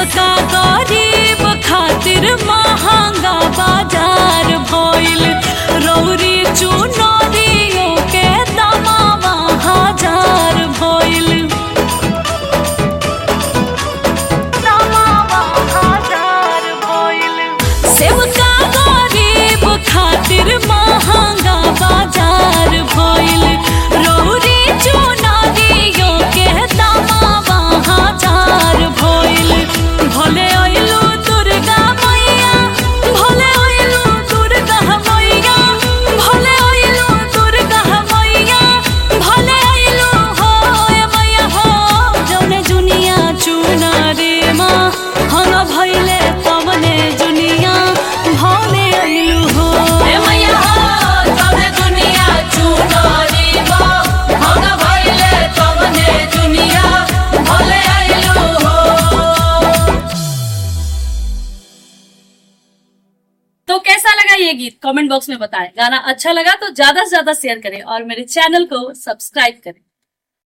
सेवका गरीब खातिर महंगा बाजार भइल रौरी चुनरियो के दमावा हजार भइल दमावा हजार भइल सेवका गरीब खातिर महंगा बाजार भइल रौरी चुनरियो के दमावा हजार भइल भले अइलू दुर्गा मैया भले अइलू दुर्गा मैया भले अइलू दुर्गा मैया भले अइलू हो ए मैया हो जौने जुनिया चुना रे माँ हम भइले तमने जुनिया भले अइलू हो ए मैया हो तबे दुनिया चुनरी बा हम भइले तबने दुनिया भले आइलू हो तो कैसा लगा ये गीत कमेंट बॉक्स में बताएं गाना अच्छा लगा तो ज्यादा से ज्यादा शेयर करें और मेरे चैनल को सब्सक्राइब करें